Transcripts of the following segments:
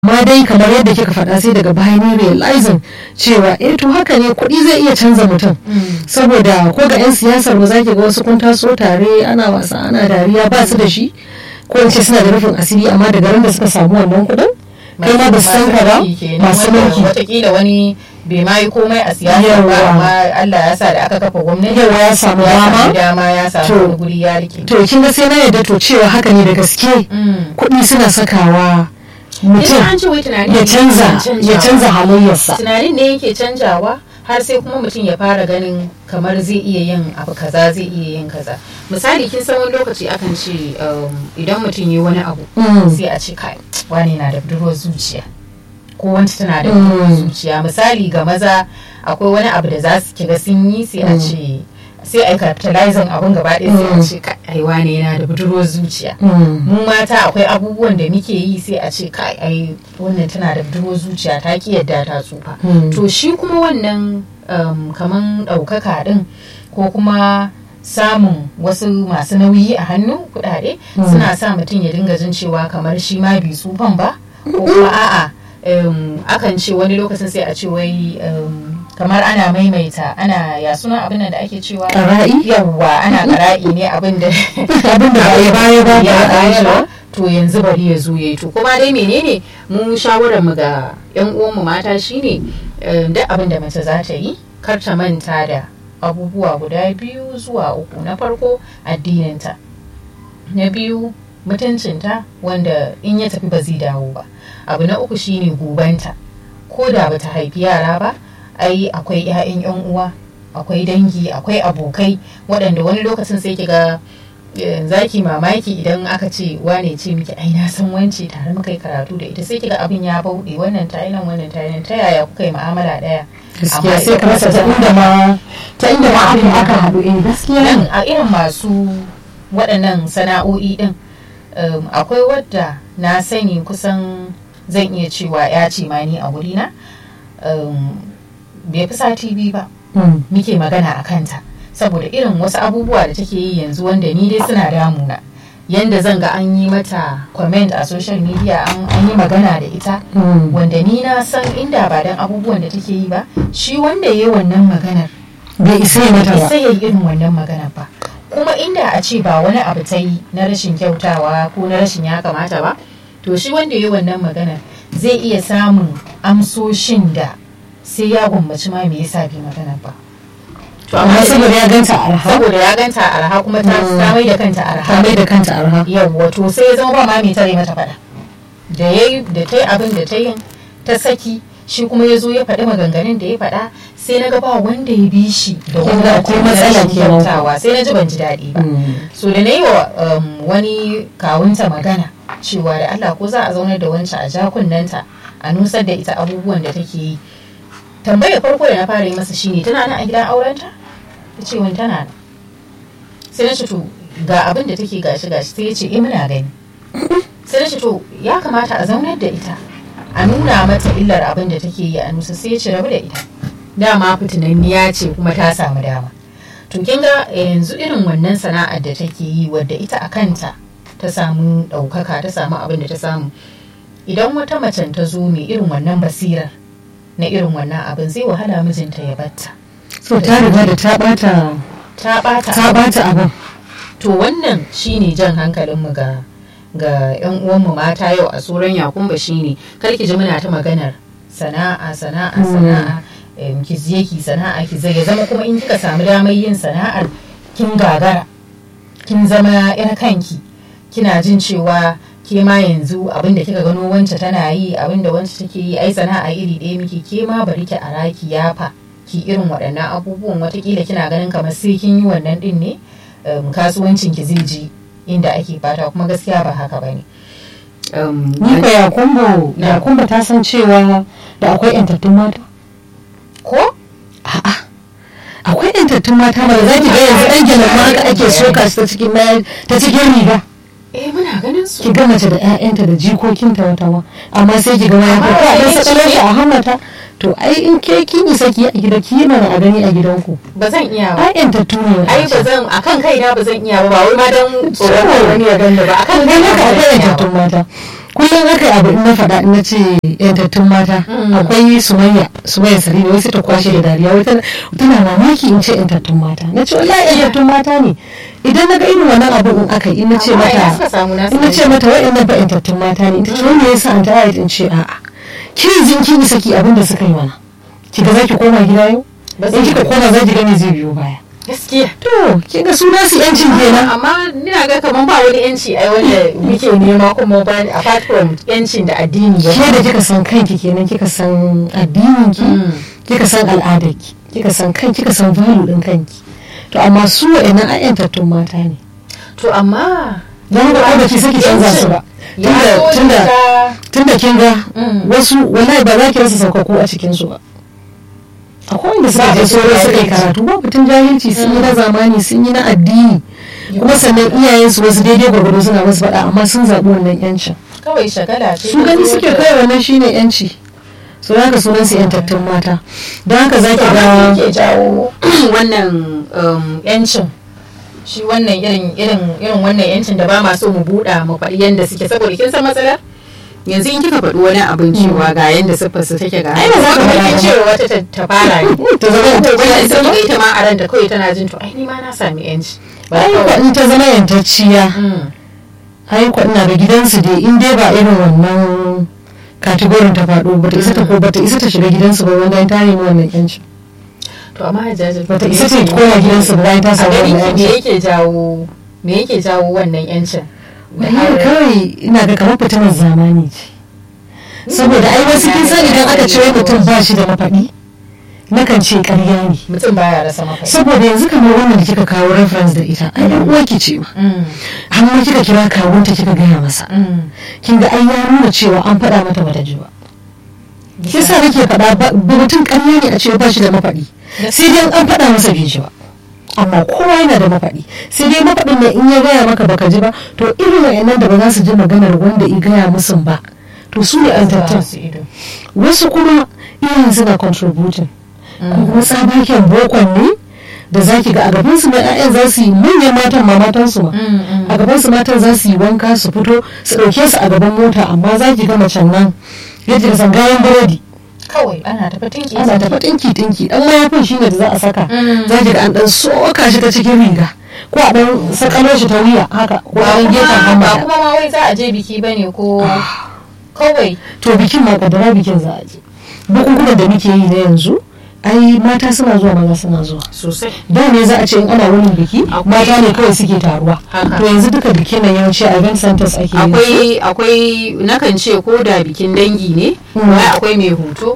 amma dai kamar yadda kika faɗa sai daga baya ne realizing cewa eh to haka ne kuɗi zai iya canza mutum saboda ko ga 'yan siyasar ba za ki ga wasu kun taso tare ana wasa ana dariya ba su da shi ko in ce suna da rufin asiri amma daga ran da suka samu wannan kuɗin kai ma ba su san ka ba masu mulki watakila wani bai ma yi komai a siyasa Yawwa. ba amma Allah ya sa da aka kafa gwamnati Yawwa, ya samu dama. dama ya To. samu wani guri ya rike to kin ga sai na yadda to cewa haka ne da gaske Mm. kuɗi suna sakawa mutum Ina an ce wai tunani ya ne canza yake ya canza halayyarsa tunanin ne yake canjawa har sai kuma mutum ya fara ganin kamar zai iya yin abu kaza zai iya yin kaza misali kin san wani lokaci akan ce um, idan mutum yi wani abu Mm. sai a ce kai wani na da budurwar zuciya ko wanci tana da Mm. budurwar zuciya misali ga maza akwai wani abu da za su kiga sun yi sai a ce sai a yi capitalizing abun gaba ɗaya sai a Mm. ce kai ai wane yana da budurwar zuciya Mm. mu mata akwai abubuwan da muke yi sai a ce kai ai wannan tana da budurwar zuciya ta ki yadda ta tsufa Mm. to shi kuma wannan um, kaman ɗaukaka ɗin ko kuma samun wasu masu nauyi a hannu kuɗaɗe Mm. suna sa mutum ya dinga jin cewa kamar shi ma bai tsufan ba ko kuma a'a um, akan ce wani lokacin sai a ce wai um, kamar ana maimaita ana ya suna abin nan da ake cewa Ƙara'i? yawwa ana ƙara'i ne abin da abin da ba ya baya ba ya ba a yi baya shi ba ba to yanzu bari ya zo yayi to kuma dai menene mu shawarar mu ga yan uwan mu mata shine eh, duk abin da mace za ta yi kar ta manta da abubuwa guda biyu zuwa uku na farko addininta na biyu mutuncinta wanda in ya tafi ba zai dawo ba abu na uku shine gobanta ko da bata haifi yara ba ai akwai 'ya'yan 'yan uwa akwai dangi akwai abokai waɗanda wani lokacin sai ki ga eh, zaki mamaki idan aka ce wane ce miki ai na san wance tare muka yi karatu da ita sai kiga abin ya bauɗe wannan ta nan wannan ta nan ta yaya kuka yi mu'amala ɗaya gaskiya Amma sai ka rasa ta inda ma ta inda ma aka aka haɗu eh gaskiya nan ne a irin masu waɗannan sana'o'i ɗin um, akwai wadda na sani kusan zan iya cewa ya ce ma ni a wurina um, bai fi sati biyu ba Mm. muke magana a kanta saboda irin wasu abubuwa da take yi yanzu wanda ni dai suna damuna yanda zan ga an yi mata comment a social media an an yi magana da ita Mm. wanda ni na san inda ba dan abubuwan da take yi ba shi wanda ya yi wannan maganar bai isa ya mata ba sai ya yi irin wannan magana ba kuma inda a ce ba wani abu ta yi na rashin kyautawa ko na rashin ya kamata ba to shi wanda ya yi wannan magana zai iya samun amsoshin da sai ya gwammaci ma me yasa bai magana ba to amma saboda ya ganta a arha saboda ya ganta a arha kuma ta Mm. ta mai da kanta a ta arha mai da kanta arha yawwa to sai ya zama ba ma mai tare mata fada da yayi da ta yi abin da ta yin ta saki shi kuma ya zo ya faɗi maganganun da ya faɗa sai na ga ba wanda ya bi shi da Kin wanda ga akwai matsala kenan. kyautawa sai na ji ban ji daɗi ba Mm. so da na yi wa um, wani kawunta magana cewa da Allah ko za a zaunar da wancan a jakunnanta a nusar da ita abubuwan da take yi tambayar farko da na fara yi masa shine tana nan a gidan aurenta ta ce wani tana nan sai na ce to ga abin da take gashi gashi sai ya ce eh muna gani sai na ce to ya kamata a zaunar da ita a nuna mata illar abin da take yi a nusa sai ya ce rabu da ita dama fitinanniya ce kuma ta samu dama to kin ga yanzu irin wannan sana'ar da take yi wadda ita a kanta ta samu ɗaukaka ta samu abin da ta samu idan wata macen ta zo mai irin wannan basirar na irin wannan abin zai wahala mijinta ya batta so ta riga da ta bata ta ɓata ta bata abin to wannan shine jan hankalinmu ga ga yan uwanmu mata yau a tsoron yakumba shine kar ki ji muna ta maganar sana'a sana'a Mm. sana'a em, ki je ki sana'a ki zai ya zama kuma in kika samu damar yin sana'ar kin gagara kin zama yar kanki kina jin cewa ke ma yanzu abinda kika gano wance tana yi abinda wance take yi ai sana'a iri ɗaya miki ke ma bari ki ara ki yafa ki irin waɗannan abubuwan watakila kina ganin kamar sai kin yi wannan ɗin ne um, kasuwancin ki zai ji inda ake fata kuma gaskiya ba haka ba ne. ni ko yakumbo Na. yakumbo ta san cewa da akwai yantattun mata ko? a'a akwai yantattun mata ba za ki ga yanzu dan gina ma haka ake soka su ta cikin mayar ta cikin riga eh muna ganin su ki ga mace da ƴaƴanta da jikokinta wata ma amma sai ki ga wani ko a dan sakalar shi a hammata to ai in ke kin yi saki a gida ki yi mana a gani a gidanku ba zan iya ba ai yantattu ne ai ba zan akan kaina ba zan iya ba ba wai ma dan tsoron kar wani ya gani ba akan kan kaina gani ba ka zan akwai iya yantattun ba mata kullum aka yi abu in na faɗa in na ce yantattun mata akwai sumayya sumayya sari wai sai ta kwashe da dariya wai tana tana mamaki in ce yantattun mata na ce wallahi yantattun mata ne idan na ga irin wannan abu in aka yi in na ce Amma ina mata suka samu nasu in na ce mata wa'annan ba yantattun mata ne ita ce wanda ya sa an ta in ce a'a kin jin kin isa ki abin da suka yi mana ki ga zaki koma gida yau Ba in zai kika yi. koma zaki ga me zai biyo baya gaskiya to kin ga su nasu yancin kenan amma ina ga kaman ba wani yanci ai wanda muke nema kuma ba apart from yancin da addini ya ke da kika san kanki kenan kika san addinin ki Mm. kika san al'adarki kika san kan kika san value din kanki to amma su wa'annan ayyantattun mata ne to amma don haka ko baki saki canza su ba ya tunda zo tunda da tunda kin ga Mm. wasu wallahi ba za ki rasa saukako a cikin su ba akwai wanda suka Ba je batun sauran suka yi jahilci. karatu ba batun jahilci sun yi na zamani sun yi na addini kuma sannan iyayensu wasu daidai gwargwado suna masu faɗa amma sun zaɓi wannan yancin kawai shagala ce su ta gani zo suke da- kai wannan shine yanci su haka sunan su yantattun mata don haka za ki To, amma me ga yake jawo wannan um, yancin shi wannan irin irin irin wannan yancin da ba ma so mu buɗa mu faɗi yanda suke saboda kin san matsalar yanzu in kika faɗi wani abin cewa ga yanda siffar su take ga Ai, ba za ka kamar faɗa kin ba. cewa wata ta ta fara ne ta zama to yantacciya wannan ita sai ba kiga ita ma a ranta kawai tana jin to ai ni ma na sami yanci ba ai ko kawai in ta zama yantacciya Mm. ai ko ina ga gidansu dai in dai ba irin wannan kategorin ta faɗo bata isa ta ko bata isa ta shiga gidansu ba wanda ta nemi wannan yanci to amma hajjaji bata isa ta koma gidansu ba bayan ta a samu ganin wannan ki me yanci yake jawo me yake jawo wannan yancin Da Wallahi har- kawai ina ga kamar fitinar zamani ce saboda ai wasu kin san idan aka ce wai mutum ba shi da mafaɗi nakan ce ƙarya ne mutum baya rasa mafai saboda yanzu kamar wannan da kika kawo reference da ita ai yan uwarki ce ma Mm, amma kika kira kawunta kika gaya masa mm. kin ga ai ya nuna cewa an faɗa mata bata ji ba yasa nake faɗa ba ba mutum ƙarya ne a ce ba shi da mafaɗi sai dai an faɗa masa bai ji ba amma kowa yana da mafaɗi sai dai mafaɗin ne in ya gaya maka baka ji ba to irin wayannan da ba za su ji maganar wanda i gaya musu ba to su ne an tattan su ido wasu kuma iyayen suna contributing ko kuma tsabaken bokon ne da za ki ga a gaban su ma 'ya'yan za su yi manyan matan ma matan su ma a gaban su matan za su yi wanka su fito su ɗauke su a gaban mota amma za ki ga macen nan yadda ka san gayan burodi kawai ana tafi tinki ana tafi ɗinki ɗinki ɗan mayafin shine da za a saka Mm. za ki ga an ɗan soka shi ta cikin riga ko a ɗan sakalo shi ta wuya haka ko ba a ɗan gefen kuma ba hamada kuma ma wai za a je biki bane ko kawai to bikin ma kadara bikin za a je bukukunan da muke yi na yanzu ai mata suna zuwa maza suna zuwa sosai da ne za a ce in ana wani biki Akwai- mata ne kawai suke taruwa Haka. to yanzu duka bikin nan yawanci a event centers ake yin su. akwai akwai nakan ce ko da bikin dangi ne Mm. wai akwai mai hoto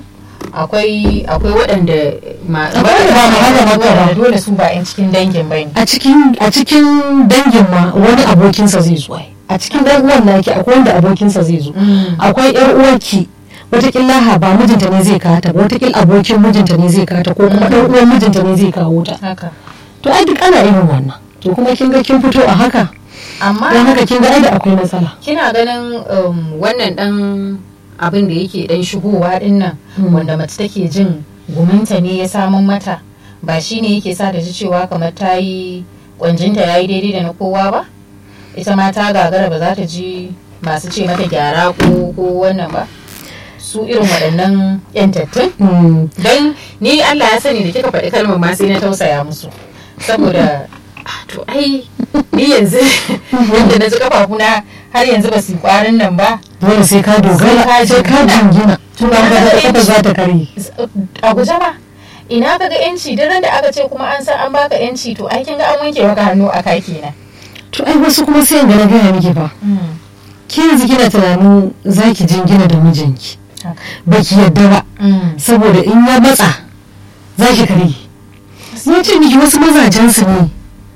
akwai akwai waɗanda ma Akwai wanda ba mu hana maka ba. waɗanda dole su ba 'yan cikin dangin bane a cikin a cikin dangin ma wani abokinsa zai zo ai. a cikin dan uwan naki akwai wanda abokinsa zai zo Mm. akwai yar uwarki watakila ha ba mijinta ne zai kawo ta ba watakila abokin mijinta ne zai kawo ta ko kuma dan uwan mijinta ne zai kawo ta haka to ai duk ana irin wannan to kuma kin ga kin fito a haka amma don haka kin ga ai da akwai matsala kina ganin um, wannan dan abin da yake dan shigowa din nan Mm. wanda mace take jin guminta ne ya samun mata ba shi ne yake sa da ji cewa kamar ta yi kwanjinta ya yi daidai da na kowa ba ita ma ta gagara ba za ta ji masu ce mata gyara ko ko wannan ba su irin waɗannan yantattun Mm. don ni Allah ya sani da kika faɗi kalmar ma sai na tausaya musu saboda ah, to ai ni yanzu yadda na ji kafafuna har yanzu ba su yi kwarin nan ba dole sai ka dogara sai ka jingina tuna ga da kafa za ta kare a guje ba ina ka ga yanci duk ran da aka ce kuma an san an baka yanci to ai kin ga an wanke maka hannu a kai kenan to ai wasu kuma sai ga na gaya miki fa ki yanzu kina tunanin zaki jingina da mijinki haka. baki yadda ba saboda in ya matsa zaki kare ya ce miki wasu mazajen su ne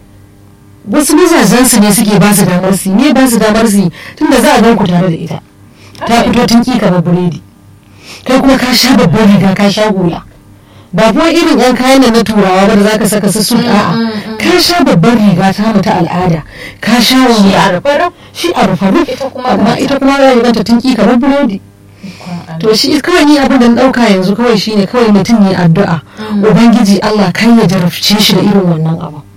wasu mazajen su ne suke ba su damar su ne ba su damar su tunda za a gan ku tare da ita ta fito tun ki kamar buredi kai kuma ka sha babban riga ka sha hula ba kuma irin yan kayan nan na turawa ba da zaka saka su suit a'a ka sha babban riga ta mu ta al'ada ka sha shi a wani rufe ruf shi a rufe rufe Ita kuma amma ga- ita kuma ya ganta tun ki kamar buredi to shi kawai ni abin da na dauka yanzu kawai shine kawai mutum ne addu'a ubangiji Allah kai ya jarabce shi da irin wannan abu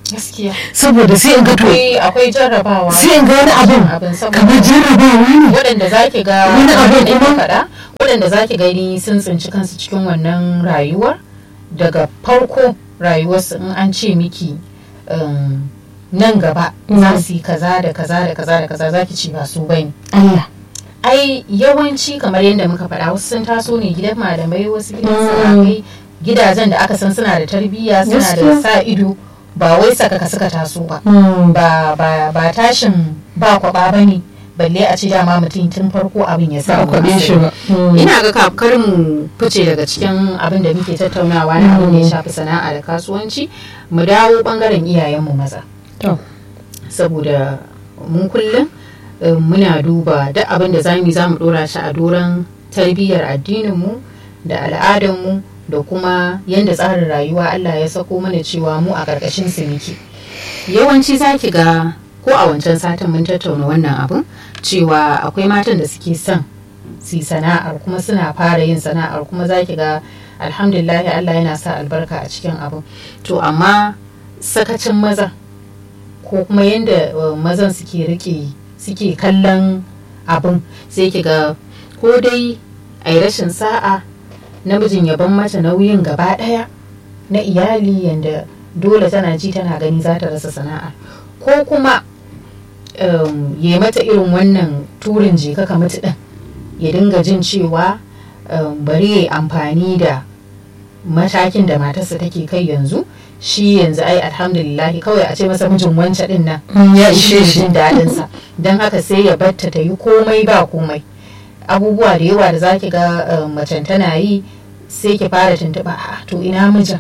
gaskiya saboda sai in ga to akwai akwai jarrabawa sai in ga wani abin abin saboda kamar jarrabawa ne waɗanda za ki ga Wani kamar abin da ke kuma- faɗa waɗanda za ki gani sun tsinci kansu cikin wannan rayuwar daga farko rayuwarsu in an ce miki um, nan gaba Mm. za su yi kaza da kaza da kaza da kaza za ki ci ba su bane Allah ai yawanci kamar yadda muka faɗa wasu sun taso ne gidan malamai wasu gidan Mm. sarakai gidajen da aka san suna da tarbiyya suna da Gaskiya. sa ido ba wai sakaka suka taso ba Hmm. ba ba ba tashin ba kwaba ba ne balle a ce dama mutum tun farko abin ya ba a samu kwaɓe shi asali. ba Hmm. ina ga kafkar mu fice daga cikin abin da muke tattaunawa na abin da ya shafi sana'a da kasuwanci mu dawo bangaren iyayenmu maza To. saboda mun kullum eh, muna duba duk abin da zamu yi zamu dora shi a doron tarbiyyar addininmu da al'adarmu da kuma yadda tsarin rayuwa Allah ya sako mana cewa mu a ƙarƙashin su muke yawanci zaki ga ko a wancan satin mun tattauna wannan abin cewa akwai matan da suke son su yi sana'ar kuma suna fara yin sana'ar kuma zaki ga alhamdulillah Allah yana sa albarka a cikin abin to amma sakacin maza ko kuma yadda uh, mazan suke rike suke kallon abin sai ki ga ko dai a yi rashin sa'a namijin ya ban mata nauyin gaba ɗaya na iyali yadda dole tana ji tana gani za ta rasa sana'a ko kuma um, ya mata irin wannan turin jeka ka mutu ɗin ya dinga jin cewa um, bari ya yi amfani da matakin da matarsa take kai yanzu shi yanzu ai alhamdulillahi kawai a ce masa mijin wance din nan Hmm, ya shi ishe ne shi jin daɗin sa don haka sai ya batta ta yi komai ba komai abubuwa da yawa da zaki ga uh, macen tana yi sai ki fara tuntuɓa a to ina mijin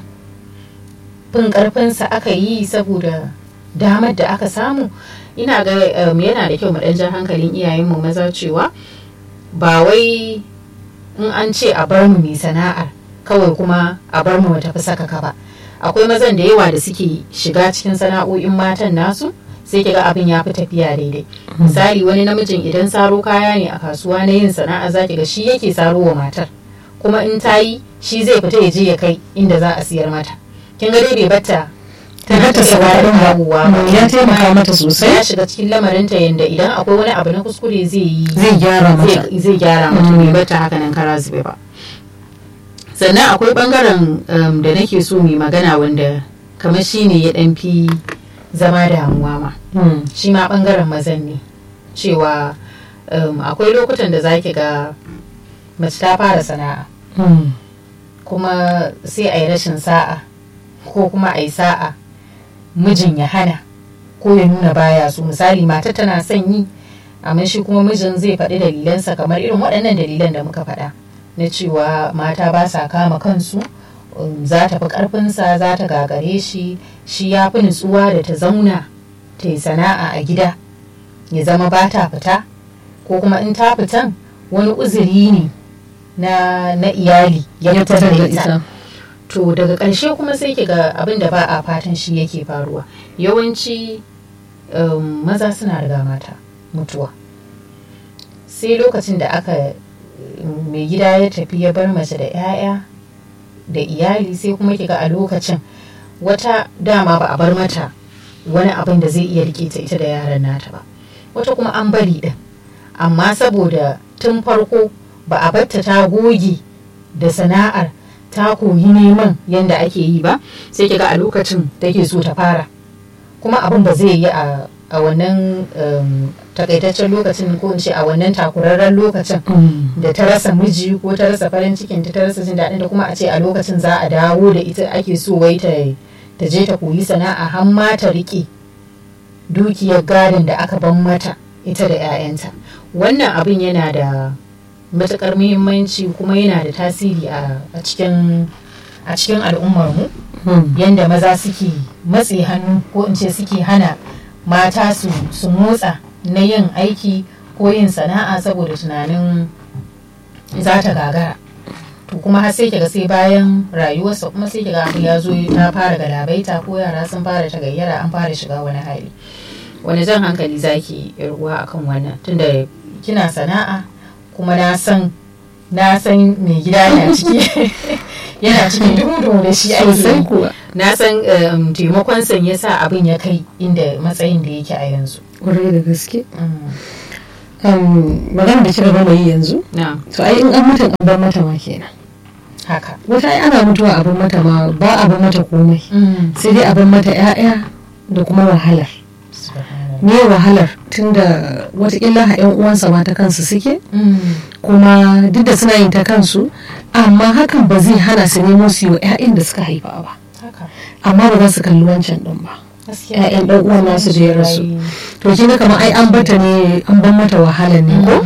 fin ƙarfinsa aka yi saboda damar da aka samu ina ga um, yana da kyau mu ɗan ja hankalin iyayenmu maza cewa ba wai in an ce a bar mu mai sana'ar kawai kuma a bar mu mu tafi sakaka ba akwai mazan da yawa da suke shiga cikin sana'o'in matan nasu sai kiga abin ya fi tafiya daidai misali wani namijin idan saro kaya ne a kasuwa na yin sana'a zaki ga shi yake saro wa matar kuma in ta yi shi zai fita ya je ya kai inda za a siyar mata kin ga dai bai batta Ta bata ta gaba da sana'a. kawowa ba. Hmm, ya taimaka mata sosai. ya shiga cikin lamarinta yanda idan akwai wani abu na kuskure zai yi zai gyara mata zai zai gyara mata bai bata haka nan kara zube ba sannan akwai bangaren um, da nake so mai magana wanda kamar shi ne ya dan fi zama damuwa ma Hmm. shi ma bangaren mazan ne cewa um, akwai lokutan da zaki ga mace ta fara sana'a Hmm. kuma sai a yi rashin sa'a ko kuma a yi sa'a mijin ya hana ko ya nuna baya su misali mata tana son yi amma shi kuma mijin zai faɗi dalilansa kamar irin waɗannan dalilan da muka faɗa na cewa mata ba sa kama kansu um, za ta fi ƙarfinsa za ta gagare shi shi ya fi nutsuwa da ta zauna ta yi sana'a a gida ya zama ba ta fita ko kuma in ta fitan wani uzuri ne na, na iyali ya ya fitar fitar da da ita ita to daga ƙarshe kuma sai ki ga abin da ba a fatan shi yake faruwa yawanci um, maza suna riga mata mutuwa sai lokacin da aka um, mai gida ya tafi ya bar mace da 'ya'ya da iyali sai kuma ki ga a lokacin wata dama ba a bar mata wani abin da zai iya rike ta ita da yaran nata ba wata kuma an bari din amma saboda tun farko ba a batta ta goge da sana'ar ta koyi neman yadda ake yi ba sai kiga a lokacin take so ta fara kuma abin ba zai yi a a wannan um, takaitaccen lokacin ko in ce a wannan takurarren lokacin Hmm. da ta rasa miji ko ta rasa farin cikin ta ta rasa jin daɗin da kuma a ce a lokacin za a dawo da ita ake so wai ta ta je ta koyi sana'a har ma ta riƙe dukiyar gadon da aka ban mata ita da 'ya'yanta wannan abin yana da matuƙar muhimmanci kuma yana da tasiri a a cikin a cikin al'ummarmu Hmm. yadda maza suke matse hannu ko in ce suke hana mata su su motsa na yin aiki ko yin sana'a saboda tunanin za ta gagara to kuma har sai kiga sai bayan rayuwarsa kuma sai kiga abu ya zo ta fara galabaita ko yara sun fara tagayyara an fara shiga wani hali wani jan hankali zaki ruwa akan wannan tunda kina sana'a kuma na san na san mai gida yana ciki yana cikin duhu da shi sosai ake kuwa na san um, taimakon san ya sa abin ya kai inda matsayin da yake a yanzu kwarai da gaske Mm. um, magana da kika gama yi yanzu na to ai in an mutum an bar mata ma kenan haka wata ai ana mutuwa abin mata ma ba abin mata komai Mm. sai dai abin mata 'ya'ya da kuma wahalar Subhanallah. me wahalar tunda watakila ha 'yan uwansa ma ta kansu suke Mm. kuma duk da suna yin ta kansu amma hakan ba zai hana su nemo su yi wa 'ya'yan da suka haifa ba haka amma ba za su kalli wancan din ba gaskiya 'ya'yan ɗan uwan nasu da ya rasu to kinga kamar ai an bata ne an ban mata wahalar ne ko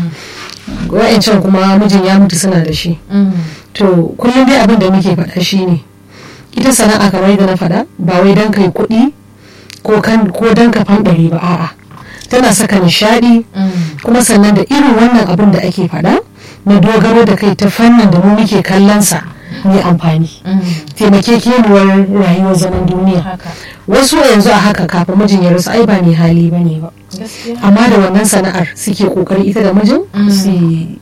wa'ancan kuma mijin ya mutu suna da shi Mm. to kullum dai abin da muke faɗa shine ita sana'a kamar yadda na faɗa ba wai don kai kuɗi ko kan ko don ka fanɗare ba a'a tana saka nishaɗi Mm. kuma sannan da irin wannan abin da ake faɗa na dogaro da kai ta fannin da mu muke kallon sa mai amfani Mm. taimakekeniyar rayuwar zaman duniya haka wasu yanzu a haka kafin mijin ya rasu ai ba mai hali ba ne ba gaskiya amma da wannan sana'ar suke kokari ita da mijin Mm. su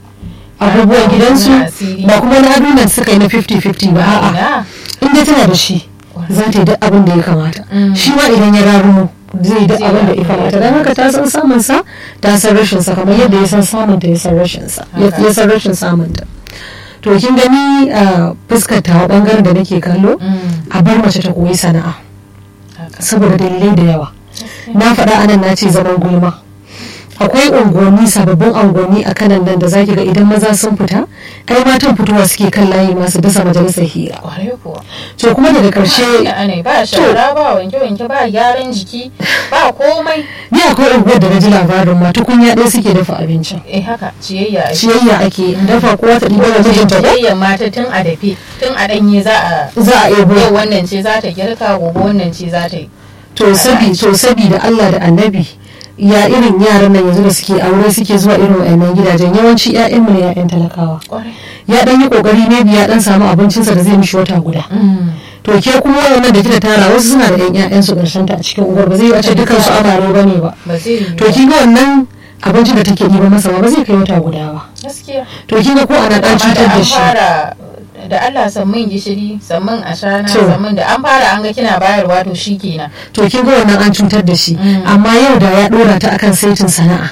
abubuwan gidansu Na asiri. ba kuma na adunan suka yi na 50-50 ba a'a ina inda tana da shi za ta yi duk abin da ya kamata Mm. shi ma idan ya rarumo zai duk Zai abin da ya yi kamata abin da don ya haka ta san samun sa ta san rashin sa kamar yadda ya san samun ta ya san rashin sa ya Haka. ya san rashin samun ta to kin gani a fuskar ta bangaren da nake kallo Mm. a bar mace ta koyi sana'a haka saboda dalilai da yawa na faɗa anan na ce zaman gulma akwai unguwanni sababbin unguwanni a kanan nan da zaki ga idan maza sun fita ai matan fitowa suke kan layi masu dasa majalisar hira kwarai kuwa to kuma daga ƙarshe Ina ne ba shara ba wanke-wanke ba gyaran jiki ba komai ni akwai unguwar da na ji labarin ma tukunya ɗaya suke dafa abincin eh haka ciyayya ake ciyayya ake dafa kowa ta ɗiba da mijinta ko ciyayyan mata tun a dafe tun a ɗanye za a za a yau ebo wannan ce za ta girka gobe wannan ce za ta yi to sabi to sabi da Allah da annabi ya irin yaran nan yanzu da suke aure suke zuwa irin wayannan gidajen yawanci ƴaƴan mu ne ƴaƴan talakawa kwarai ya dan yi kokari ne biya dan samu abincinsa da zai mishi wata guda to ke kuma wayannan da kika tara wasu suna da ƴan ƴaƴan su karshen ta a cikin unguwar ba zai wace dukkan su amare bane ba ba zai yi to kin ga wannan abincin da take ɗiba masa ba ba zai kai wata guda ba gaskiya to kin ga ko ana dan amma cutar da da an shi fara da Allah sammin gishiri sammin ashana To. sammin da an fara an ga kina bayarwa to shikenan to kin ga wannan an cutar da shi Mm. amma yau da ya dora ta akan saitin sana'a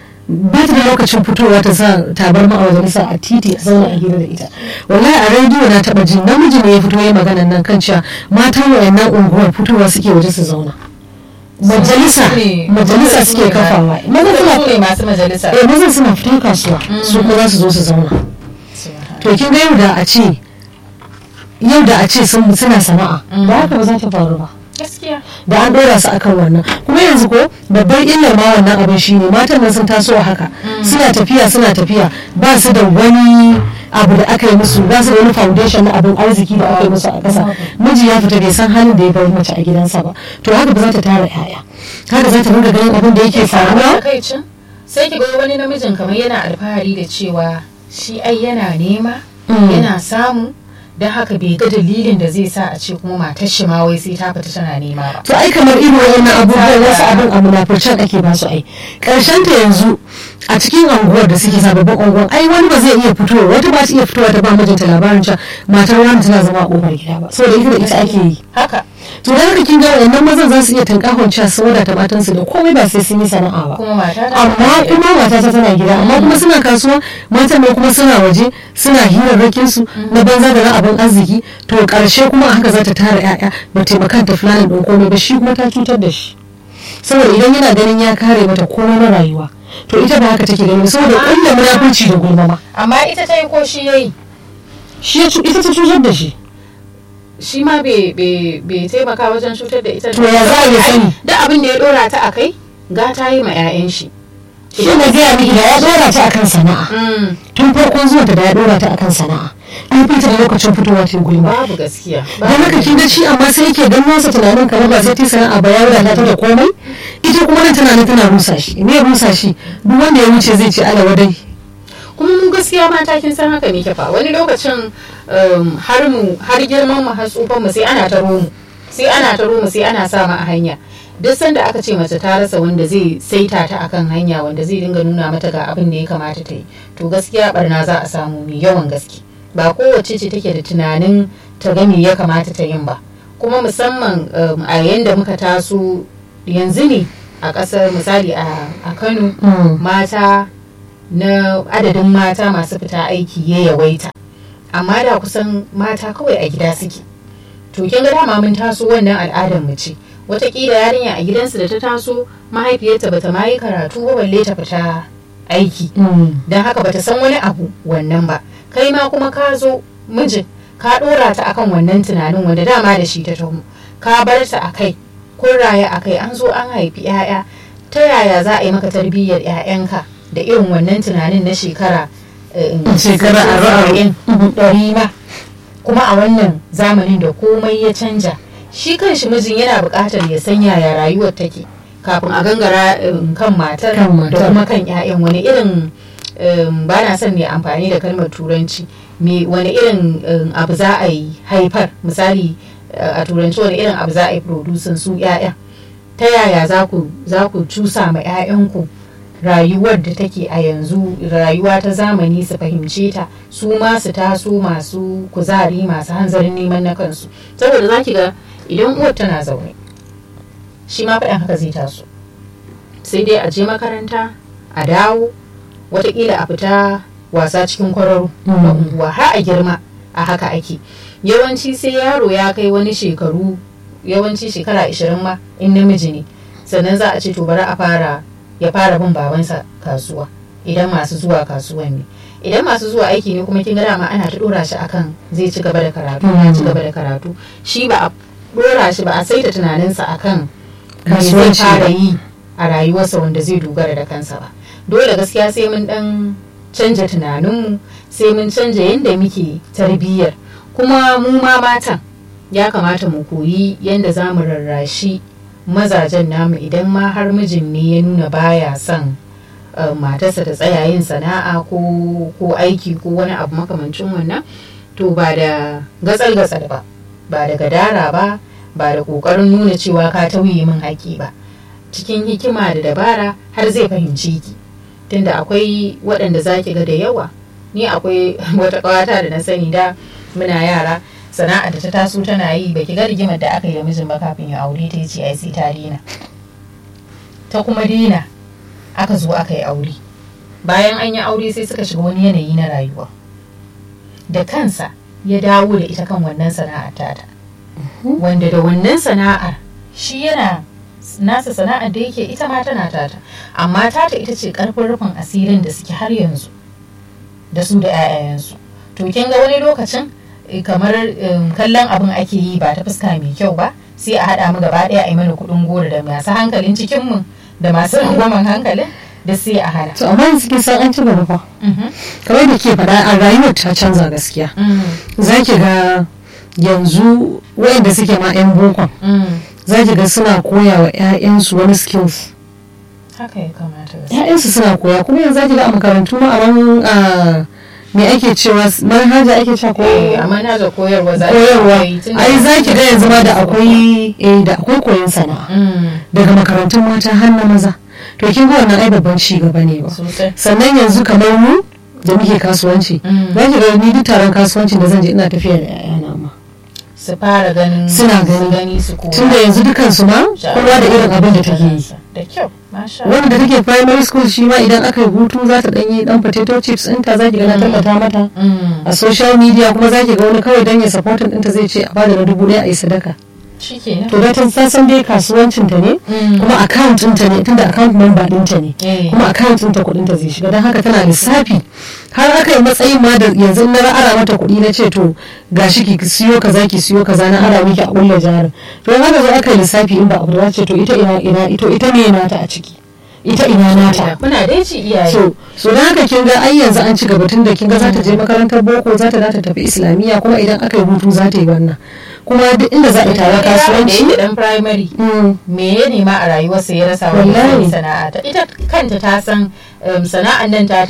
ba ta da lokacin fitowa ta sa tabarma a majalisa a titi a zauna a gida da ita wallahi a rediyo na taba jin namiji ne ya fito ya magana nan kan cewa matan wayannan unguwar fitowa suke waje su zauna majalisa Su ne- majalisa su suke ne kafawa ma- maza su suna ne masu majalisa eh maza suna fita kasuwa su kuma za su zo su zauna to kin ga yau da a ce yau da a ce sun suna sana'a Mm. ba haka ba za ta faru ba gaskiya da an dora su akan wannan kuma yanzu ko babbar illar ma wannan abin shine matan nan sun taso a haka suna tafiya suna tafiya ba su da wani abu da aka yi musu ba su da wani foundation na abin arziki da aka yi musu a ƙasa miji ya fita bai san halin da ya bar mace a gidansa ba to haka ba za ta tara yaya haka za ta ringa ganin abin da yake faruwa takaicin sai ki ga wani namijin kamar yana alfahari da cewa shi ai yana nema Mm. yana samu don haka bai ga dalilin da zai sa a ce kuma matar shi ma wai sai ta fita tana nema ba to ai kamar irin wannan abubuwan wasu abin a munafurcen ake ba su ai karshen ta yanzu a cikin anguwar da suke sababbin anguwar ai wani ba zai iya fitowa wata ba ta iya fitowa ta ba mijinta labarin cewa matar wani tana zama a kofar gida ba saboda ita da ita ake yi haka to da haka kin ga wayannan mazan za su iya tunkahon cewa su wadata matansu da komai ba sai sun yi sana'a ba kuma mata ta amma kuma mata ta tana gida amma kuma suna kasuwa matan ne kuma suna waje suna hirarrakin su na banza da na abin arziki to karshe kuma haka za ta tara yaya ba taimakan ta fulani don komai ba shi kuma ta cutar da shi saboda idan yana ganin ya kare mata komai na rayuwa to ita ba haka take gani saboda kulla munafurci da gulma ma amma ita ta yi ko shi yayi shi ya cu- ita ta cutar da shi shi ma bai bai- bai taimaka wajen cutar da ita To ya za a yi sani? da abin da ya dora ta a kai gata yi ma 'ya'yan shi shi na gaya miki da ya dora ta akan sana'a Mm, tun farkon zuwa da ya dora ta akan sana'a an fita da lokacin fitowa ta gulma babu gaskiya don haka kin ga shi amma sai yake ganin nasa tunanin kamar ba sai ta sana'a ba ya wadata ta da komai ita kuma nan tunanin tana rusa shi me rusa shi duk wanda ya wuce zai ce ala wadai kuma mu gaskiya mata kin san haka ne ke fa wani lokacin um, har mu har girman mu har tsufan mu sai ana taro mu sai ana taro mu sai ana sa mu a hanya duk sanda aka ce mace ta rasa wanda zai saita ta akan hanya wanda zai dinga nuna mata ga abin da ya kamata ta yi to gaskiya barna za a samu mai yawan gaske ba kowace ce take da tunanin ta ga me ya kamata ta yin ba kuma musamman um, a yanda muka taso yanzu ne a ƙasar misali a, a kano Mm. mata na adadin mata masu fita aiki ya yawaita amma da kusan mata kawai a gida suke to kin ga dama mun taso wannan al'adar mu ce watakila yarinya a gidansu da ta taso mahaifiyarta bata ma yi karatu ba balle ta fita aiki Mm. don haka bata san wani abu wannan ba kai ma kuma ka zo mijin ka dora ta akan wannan tunanin wanda dama da shi ta taho ka bar ta a kai kun raya a kai an zo an haifi 'ya'ya ta yaya za a yi maka tarbiyyar 'ya'yanka da irin wannan tunanin na shekara eh, Shekara aro-aro. saba'in, ɗari ma kuma a wannan zamanin da komai ya canja shi kanshi mijin yana buƙatar ya san yaya rayuwar take kafin a gangara um, kan matar Kan da matar. kuma kan 'ya'yan wani irin um, ba na son ne amfani da kalmar turanci me wani irin um, abu za a yi haifar misali uh, a turanci wani irin abu za a yi producing su 'ya'ya ta yaya za ku za ku cusa ma 'ya'yanku rayuwar da take a yanzu rayuwa ta zamani su fahimce ta su ma su taso masu kuzari masu hanzarin neman na kansu saboda za ki ga idan uwar tana zaune shi ma faɗin haka zai taso sai dai a je makaranta a dawo watakila a fita wasa cikin kwararo na Mm. unguwa har a girma a haka ake yawanci sai yaro ya kai wani shekaru yawanci shekara 20 ma in namiji ne sannan za a ce to bari a fara ya fara bin babansa kasuwa idan masu zuwa kasuwan ne idan masu zuwa aiki ne kuma kin ga dama ana ta dora shi akan zai ci gaba da karatu ya ci gaba da karatu shi ba a dora shi ba a saita tunaninsa akan me zai Kasuwanci. fara yi a rayuwarsa wanda zai dogara da kansa ba dole gaskiya sai mun dan canja tunaninmu sai mun canja yadda muke tarbiyyar kuma mu ma matan ya kamata mu koyi yadda za mu rarrashi mazajen namu idan ma har mijin ne ya nuna baya son uh, matarsa ta tsaya yin sana'a ko, ko aiki ko wani abu makamancin wannan to ba da gatsal-gatsal ba ba da gadara ba ba da ƙoƙarin nuna cewa ka tauye min haƙi ba cikin hikima da dabara har zai fahimci ki tunda akwai waɗanda za ki ga da yawa ni akwai wata ƙawata da na sani da muna yara sana'a da ta taso tana yi baki ga rigimar da aka yi da mijin ba kafin ya aure ta ce ai sai ta dina ta kuma dina aka zo aka yi aure bayan an yi aure sai suka shiga wani yanayi na rayuwa da kansa ya dawo da ita kan wannan sana'ar tata wanda da wannan sana'ar shi yana nasa sana'ar da yake ita ma tana tata amma tata ita ce karfin rufin asirin da suke har yanzu da su da 'ya'yayensu to kin ga wani lokacin eh, kamar em, kallon abin ake yi ba ta fuska mai kyau ba sai a haɗa mu gaba ɗaya a yi mana kuɗin goro da masu hankalin cikinmu da masu rangwamen hankalin da sai a hana. to amma yanzu kin san an ci gaba fa Mhm. kamar da ke faɗa a rayuwar ta canza gaskiya Mm, za ki ga yanzu wayanda suke ma 'yan bokon mm. za ki ga suna koya wa 'ya'yansu wani skills haka ya kamata gaskiya. 'ya'yansu suna koya kuma yanzu za ki ga a makarantu ma a ran a me ake cewa manhaja ake cewa ko Eh, amma na da koyarwa za a koyarwa yi tun da- ai za ki ga yanzu ma da akwai eh da akwai koyon sana'a Mm, daga makarantun mata har na maza to kin ga wannan ai babban ci gaba ne ba sosai. sannan yanzu kamar mu da muke kasuwanci Mm. za ki ga ni duk taron kasuwancin da zan je ina tafiya da 'ya'yana ma su fara ganin Suna su gani. gani su koya tunda yanzu dukansu ma kowa da irin abin da take yi da kyau masha wanda da take primary school shi ma idan aka yi hutu za ta ɗanyi ɗan potato chips ɗinta za ki ga na tallata mata Mm, a social media kuma za ki ga wani kawai don ya supportin ɗinta zai ce a bada na dubu ɗaya a yi sadaka shi kenan to da ta san dai kasuwancin ta ne Mm. kuma account ɗinta ne tunda account number ɗinta ne Eh. kuma account ɗinta kuɗin ta zai shiga don haka tana lissafi har aka yi matsayin ma da yanzu na ara mata kuɗi na ce to gashi ki siyo kaza ki siyo kaza na ara miki a ƙulla jarin to in haka zo aka yi lissafi in ba abu da ce to ita ina ina ito ita ne nata a ciki ita ina nata kuna dai ci iyaye so so da haka kin ga ai yanzu an ci gaba tun da kin ga za ta je makarantar boko za ta ta tafi islamiyya kuma idan aka yi hutu za ta yi wannan kuma duk inda za a yi taron da kasuwanci yake dan primary mm, me ya nema a rayuwarsa ya rasa wani Wallahi. sana'a ta ita kanta ta san um, sana'an nan tata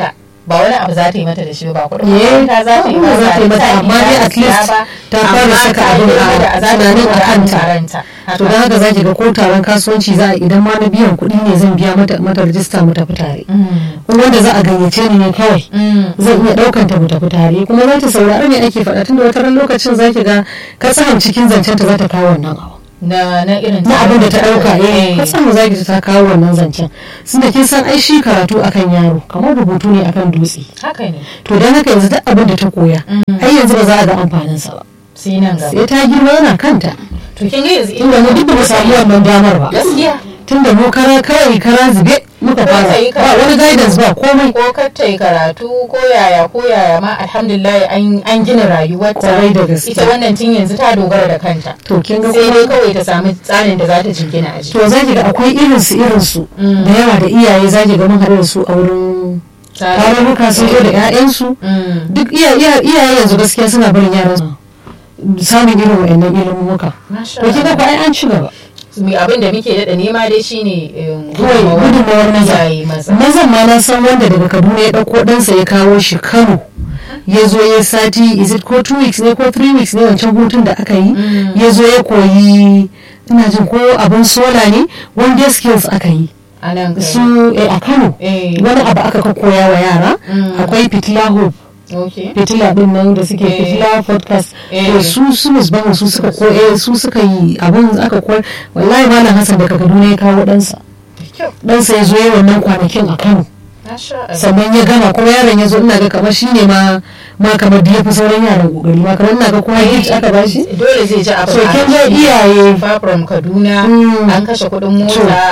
ba wani abu za ta yi mata da shi ba kuɗin Eh, makaranta za ta yi ba za ta yi mata, amma dai at least ta fara saka abin a tunanin a kanta. to don haka zaki ga ko taron kasuwanci za a idan ma na biyan kuɗi ne zan biya mata mata rajista mu tafi tare kuma wanda za a gayyace ni ne kawai zan iya ɗaukan ta mu tafi tare kuma za ta saurari me ake faɗa tunda wata ran lokacin zaki ga katsahan cikin zancen ta za ta kawo wannan abu na na irin na abin da ta ɗauka eh katsahan zaki ta kawo wannan zancen sun da kin san ai shi karatu akan yaro kamar rubutu ne akan dutse haka ne to don haka yanzu duk abin da ta koya ai yanzu ba za a ga amfaninsa ba sai nan gaba sai ta girma yana kanta to kin ga yanzu tunda mu duk ba mu samu wannan damar ba gaskiya tunda mu kara kawai kara zube muka fara ta yi ba wani guidance ba komai ko kar ta yi karatu ko yaya ko yaya ma alhamdulillah an an gina rayuwarta Kwarai da gaske. ita wannan tun yanzu ta dogara da kanta to kin ga sai dai kuma kawai ta samu tsarin da za ta jingina a jiki to zaki ga akwai irin su irin su da yawa da iyaye zaki ga mun haɗu da su a wurin tarurruka sun zo da 'ya'yansu Mm. duk iya- iya- iyaye yanzu gaskiya suna barin yaran su samun irin wa'annan ilimuka Masha to kin ga ko ai an ci gaba Mi- abin da muke daɗa nema dai shine um, kawai gudunmawar maza iyaye maza mazan ma na san wanda daga kaduna ya ɗauko ɗansa ya kawo shi kano ya zo ya sati is it ko two weeks ne ko three weeks ne wancan hutun da aka yi ya zo ya koyi ina jin ko abin sola ne one day skills aka yi a nan kai su eh, a kano Eh. wani abu aka ka koya wa yara Mm. akwai fitila hope okay fitila din nan da suke Eh. fitila podcast Eh. to su su musbahu su suka koya su suka yi abin aka koya wallahi malam hassan daga kaduna ya kawo ɗansa da kyau ɗansa ya zo yi wannan kwanakin a kano Masha Allah. sannan ya gama kuma yaron ya zo ina ga kamar shi ne ma ma kamar da ya fi sauran yaran kokari ma kamar ina ga kuma gift aka bashi dole zai ji abu so a kin ga rashi. iyaye Far from Kaduna Mm. an kashe kuɗin To. mota